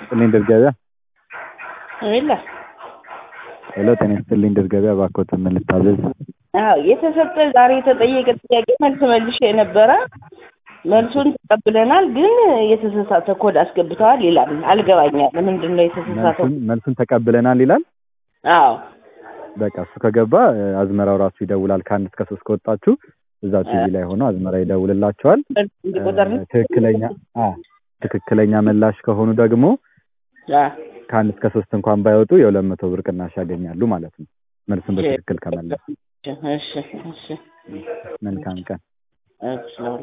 ይስጥልኝ ድር ገበያ። የለ ሄሎ ጤና ይስጥልኝ ድር ገበያ። እባክዎትን ምን ልታዘዝ? አዎ የተሰጠ ዛሬ የተጠየቀ ጥያቄ መልስ መልሼ የነበረ መልሱን ተቀብለናል፣ ግን የተሳሳተ ኮድ አስገብተዋል ይላል። አልገባኛል። ምንድን ነው የተሳሳተው? መልሱን መልሱን ተቀብለናል ይላል። አዎ በቃ እሱ ከገባ እ፣ አዝመራው ራሱ ይደውላል። ከአንድ እስከ ሶስት ከወጣችሁ እዛ ቲቪ ላይ ሆኖ አዝመራ ይደውልላቸዋል። እንዲቆጠር ነው። ትክክለኛ አ ትክክለኛ ምላሽ ከሆኑ ደግሞ አዎ። ከአንድ እስከ ሶስት እንኳን ባይወጡ የሁለት መቶ ብር ቅናሽ ያገኛሉ ማለት ነው። መልሱን በትክክል ከመለሱ። እሺ እሺ መልካም ቀን። እሺ